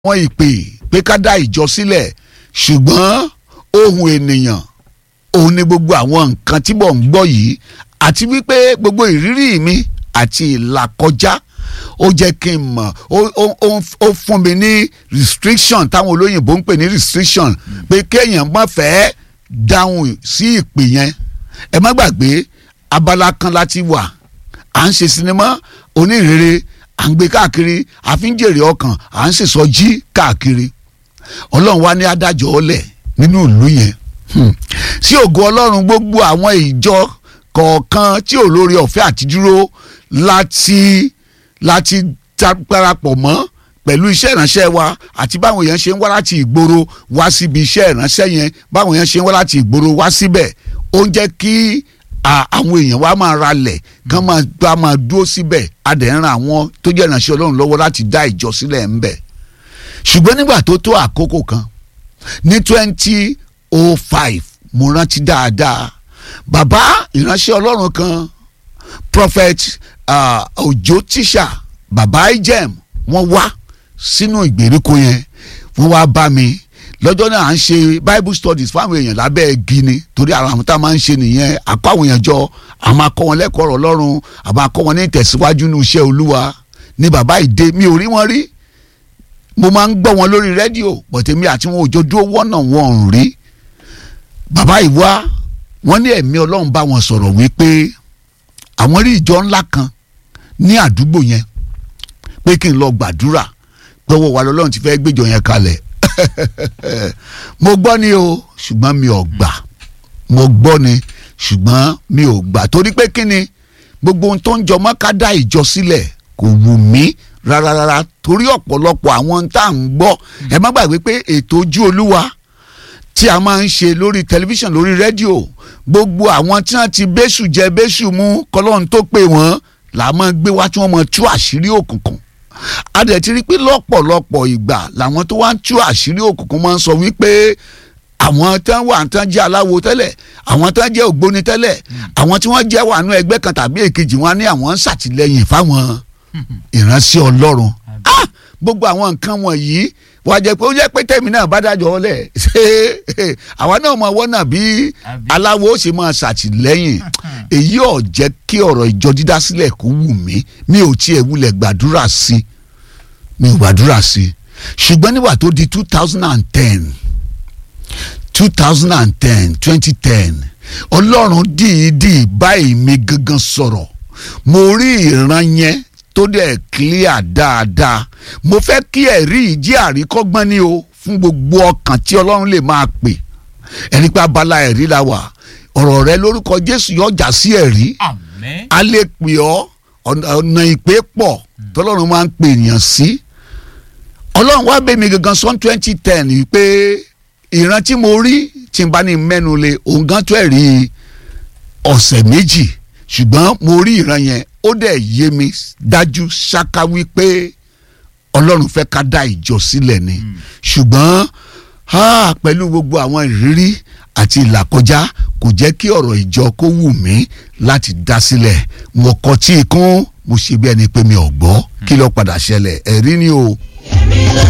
àwọn ìpè pé ká dá ìjọ sílẹ̀ ṣùgbọ́n ohun ènìyàn òun ni gbogbo àwọn nǹkan tí mò ń gbọ́ yìí àti wípé gbogbo ìrírí mi àti ìlàkọjá ó jẹ́ kí n mọ̀ ó fún mi ní restriction táwọn olóyìnbó ń pè ní restriction pé kéèyàn má fẹ́ dáhùn sí ìpè yẹn ẹ má gbàgbé abala kan láti wà à ń ṣe sinimá onírèrè à ń gbé káàkiri àfi ń jèrè ọkàn à ń ṣèsọjí káàkiri ọlọ́run wá ní adájọ́ ọlẹ̀ nínú ìlú yẹn sí ògo ọlọ́run gbogbo àwọn ìjọ kọ̀ọ̀kan tí ò lórí ọ̀fẹ́ àti dúró láti láti parapọ̀ mọ́ pẹ̀lú iṣẹ́ ìránṣẹ́ wa àti báwọn èèyàn ṣe ń wá láti ìgboro wá síbi iṣẹ́ ìránṣẹ́ yẹn báwọn èèyàn ṣe ń wá láti ìgboro wá síbẹ̀ ó ń jẹ́ kí àwọn èèyàn wa máa ralẹ̀ kán máa bá máa dúró síbẹ̀ adẹ̀ ń ran àwọn tó jẹ́ ìránṣẹ́ ọlọ́run lọ́wọ́ láti dá ìjọ sílẹ̀ ń bẹ̀ ṣùgbọ́n nígbà tó tó àkókò kan ní twenty oh five mo rántí dáadáa bàbá ìránṣẹ́ ọlọ́run kan prophet uh, Òjó tíṣà bàbá ijem wọ́n wá sínú ìgbèríko yẹn wọ́n wá bá mi lọ́jọ́ náà à ń ṣe bible studies fáwọn èèyàn lábẹ́ igi ni torí àwọn tá a máa ń ṣe nìyẹn àkọ́ àwọn èèyàn jọ àmọ́ akọ́ wọn lẹ́kọ̀ọ́ ọ̀rọ̀ ọlọ́run àmọ́ akọ́ wọn ní ìtẹ̀síwájú ní iṣẹ́ olúwa ní bàbá ìdè mi ò rí wọn rí mo máa ń gbọ́ wọn lórí rédíò bọ̀tẹ́mi àti wọn òjò dúró wọ́nà wọn ò rí bàbá ìwá wọn ní ẹ̀mí ọlọ́run bá wọn sọ̀rọ̀ wípé àwọn rí ìjọ ńlá kan ní àdúgbò yẹn pé kí n lọ gbàdúrà pé owó wa lọ́lọ́run ti fẹ́ gbéjọ yẹn kalẹ̀ mo gbọ́ ni o ṣùgbọ́n mi ò gbà mo gbọ́ ni ṣùgbọ́n mi ò gbà torí pé kí ni gbogbo ohun tó ń jọ mọ́ ká dá ìjọ sílẹ̀ kò wù mí rárá torí ọ̀pọ̀lọpọ̀ àwọn tá à ń gbọ́ ẹ má gbàgbé pé ètò ojú olúwa tí a máa ń ṣe lórí tẹlifíṣàn lórí rédíò gbogbo àwọn tí wọ́n ti bẹ́sù jẹ bẹ́sù mú kọ́lọ́run tó pè wọ́n là á máa gbé wá tí wọ́n máa tú àṣírí òkùnkùn a dẹ̀ ti rí pé lọ́pọ̀lọpọ̀ ìgbà làwọn tó wá ń tú àṣírí òkùnkùn máa ń sọ wípé àwọn tán wà tán jẹ́ aláwo tẹ́lẹ̀ àwọn tán jẹ́ ògbóni tẹ́lẹ̀ àwọn tí wọ́n jẹ́ wà nú ẹgbẹ́ kan tàbí èkejì wọn ní àwọn ń ṣàtìlẹ́yìn fáwọn ìránṣẹ́ ọlọ́run gbogbo àwọn nǹkan wọ̀nyí wàá jẹ́ pé ó jẹ́ pé tẹ̀mí náà bá dájọ́ ọlẹ̀ ṣé àwa náà mọ ọwọ́ náà bí aláwo ó ṣe máa ṣàtìlẹ́yìn èyí ò jẹ́ kí ọ̀rọ̀ ìjọ dídá sílẹ̀ kó wù mí mi ò tiẹ̀ wulẹ̀ gbàdúrà sí mi ò gbàdúrà sí ṣùgbọ́n nígbà tó di two thousand and ten two thousand and ten twenty ten ọlọ́run dìídì báyìí mi gangan sọ̀rọ̀ mo rí ìran yẹn tó dẹ̀ clear dáadáa mo fẹ́ kí ẹ̀rí ìjí àríkọ́gbọ́n ni o fún gbogbo ọkàn tí ọlọ́run lè máa pè ẹni pé abala ẹ̀rí la wà ọ̀rọ̀ rẹ lórúkọ jésù yọjà sí ẹ̀rí Àmín. a lè pè ọ́ ọ̀nà ìpè pọ̀ tọ́lọ́run máa ń pè ènìyàn sí ọlọ́run wá bẹ̀ mí gangan sọ́n twenty ten pé ìran tí mo rí tí n bá ní mẹ́nu lé òun gan tó ẹ̀rí ọ̀sẹ̀ méjì ṣùgbọ́n mo rí ìran yẹn ó dẹ̀ yé mi dájú ṣáká wípé ọlọ́run fẹ́ ká dá ìjọ sílẹ̀ ni ṣùgbọ́n ah, pẹ̀lú gbogbo àwọn ìrírí àti ìlàkọjá kò jẹ́ kí ọ̀rọ̀ ìjọ kó wù mí láti dá sílẹ̀ mo kọ tí ikún mo ṣe bí ẹni pé mi ò gbọ́ kí ló padà ṣẹlẹ̀ ẹ̀rí ni o. èmi lọ